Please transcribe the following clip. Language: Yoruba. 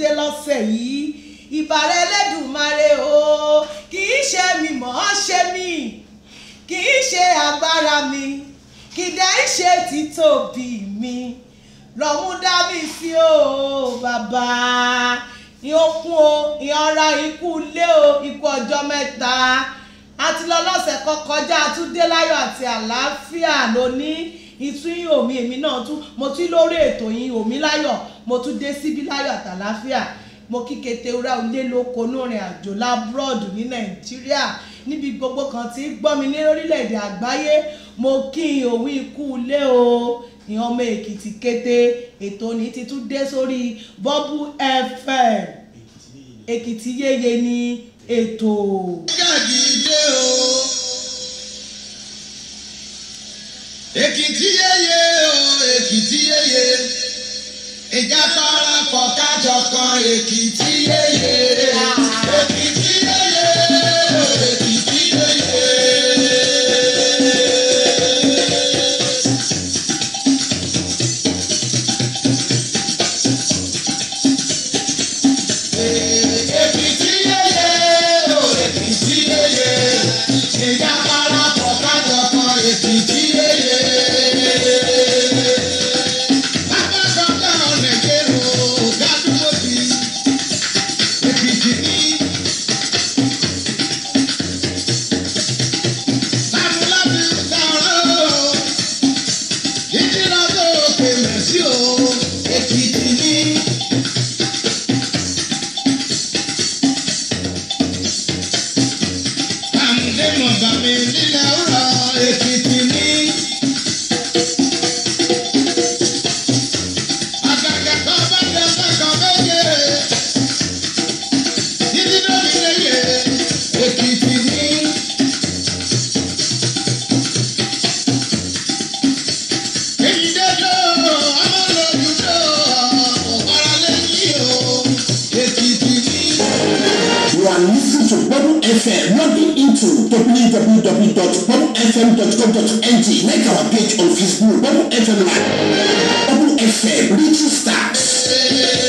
dé lọ́sẹ̀ yìí ìbàrẹ̀ Ẹlẹ́dùmarè o kì í ṣe mi mọ̀ ọ́ ṣe mí kì í ṣe agbára mi kì í dẹ́ ṣe títóbi mi lọ́mú dá mi sí o bàbá ìyókùn o ìyanra ikú ilé o ikú ọjọ́ mẹ́ta àti lọ lọ́sẹ̀ kan kọjá àtúndé láyọ̀ àti àlàáfíà lónìí ìtúyìn omi èmi náà tún mo tún lórí ètò yìí omi láyọ̀ mo tún dé síbí láyọ̀ àtàláfíà mo kí Kétéwúrà ilé lóko nórin àjò lábúrọ̀dù ní Nàìjíríà níbi gbogbo kan tí gbọ́ mi ní orílẹ̀-èdè àgbáyé mo kí n òwú ikú ilé o ìyẹn ọmọ Èkìtì kété ètò ní ti tún dé sórí Bubble FM Èkìtì yéye ní ètò. Gàgídé o. Èkìtì yéye o, Èkìtì yéye. Ìjà parapọ̀ kájọ kan Èkìtì yéye. Èkìtì yéye o, Èkìtì yéye. Èkìtì yéye o, Èkìtì yéye. Ìjà parapọ̀ kájọ kan Èkìtì yéye. Abájọ́jọ́ ọ̀nẹ̀gẹ̀rọ gádùmọ̀bí. Èkìtì ní. Lámúlábí sọ̀rọ̀ o. Ìdílọ́dọ̀ òkè mẹ̀sí o. Èkìtì ní. Àmúdé mọ̀gbà mi nílẹ̀ ọ̀rọ̀ Èkìtì ní. Àgàgà kan bá jẹ sẹ́kọ̀ọ́ méje. Títí lómi léye Èkìtì ní. Èyí dédé o, ọmọ lòdù tó ọ̀pára lẹ́yìn o. Èkìtì ní. You are listening to Bubble FM. Log into www.bubblefm.com.ng. Like our page on Facebook, Bubble FM Live. Bubble FM, little stars.